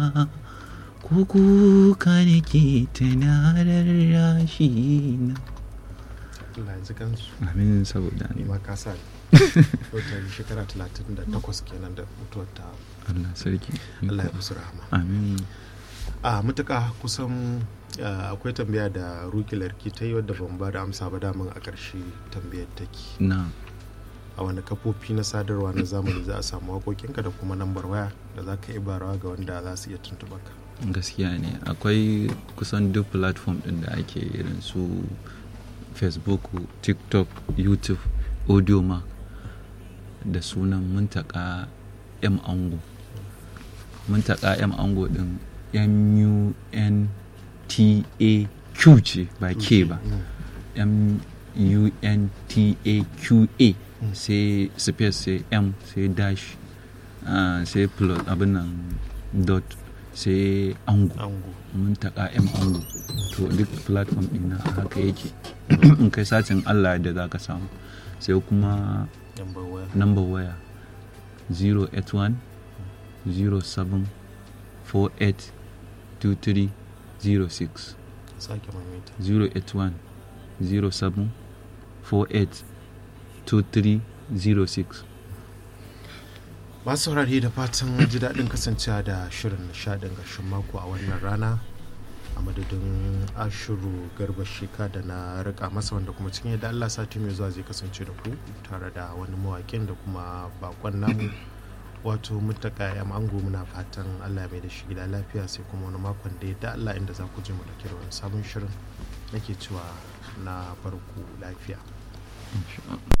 ko kuka nake tunarar rashi na Allah ya ji kansu amin saboda ni ni ma ka sa wata shekara 38 kenan da mutuwar ta Allah sarki Allah ya musu rahama amin a mutuka kusan ah, akwai tambaya da ruki larki ta yi wadda ban ba da amsa ba daman a ƙarshe tambayar take na a wani kafofi na sadarwa na zamani za a samu waƙoƙinka da kuma lambar waya da za ka yi barawa ga wanda za su iya tuntuɓa ka gaskiya ne akwai kusan duk platform din da ake irin su facebook tiktok youtube audiomark da sunan muntaka m ango muntaka m ango din m-u-n-t-a-q ce ba k ba m-u-n-t-a-q-a sai space sai m sai dash ah, sai plus abin nan dot sai ango ango mun taƙa m ango to duk platform ɗin na haka yake in kai satin allah da za ka samu sai kuma lambar waya number waya 081 07 48 23 06 sake maimaita 081 07 48 23 06 masu saurare da fatan ji daɗin kasancewa da shirin nishaɗin ƙarshen mako a wannan rana a madadin ashiru garba sheka da na rika masa wanda kuma cikin yadda allah sati mai zuwa zai kasance da ku tare da wani mawaƙin da kuma bakon namu wato mutaka ya ango muna fatan allah mai da shi gida lafiya sai kuma wani makon da yadda allah inda za ku je mu da wani sabon shirin nake cewa na farko lafiya